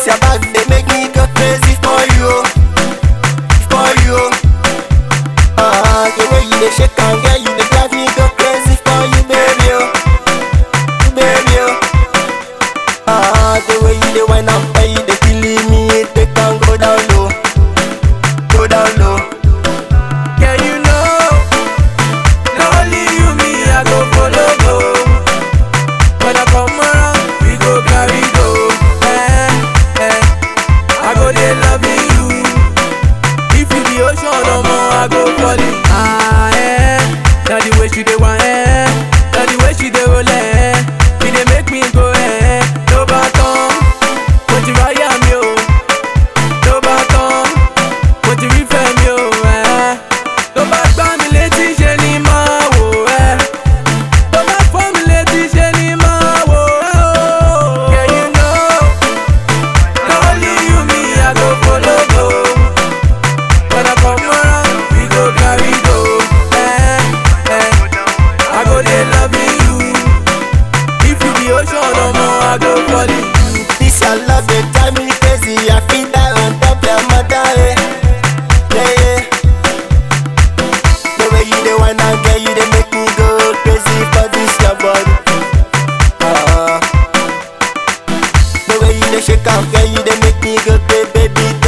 your back, they make me go crazy for you, for you. Ah, the way you dey shake and girl, you dey drive me go crazy for you, baby, oh, baby, oh. Ah, the way you dey whine and pay, you dey killing me, it they can go down low, go down low. Girl, you know, not only you, me, I go follow go. When I come around, we go carry go. Eh, eh, I go dey loving you. If you be ocean, no more, I go falling. Ah, eh, now the way she dey want, eh, now the way she dey roll, eh, she dey make me go, eh, no baton, mo ti ráyà mi o, no baton, mo ti rí fẹ́ mi o, eh, tó bá gbá mi létí ṣe ni máa wò, eh, tó bá fọ́ mi létí ṣe ni máa wò, eh, oh. Yeah, you know, na only you me I go follow go. When I come around, we go carry go. Eh, eh. I go dey loving you. If you be ocean, no more, I go falling. This your love, they drive me crazy. I feel that on top your mother, eh. Yeah, yeah. The way you dey whine and girl, you dey make me go crazy for this your body. Ah. The way you dey shake and girl, you dey make me go crazy, baby.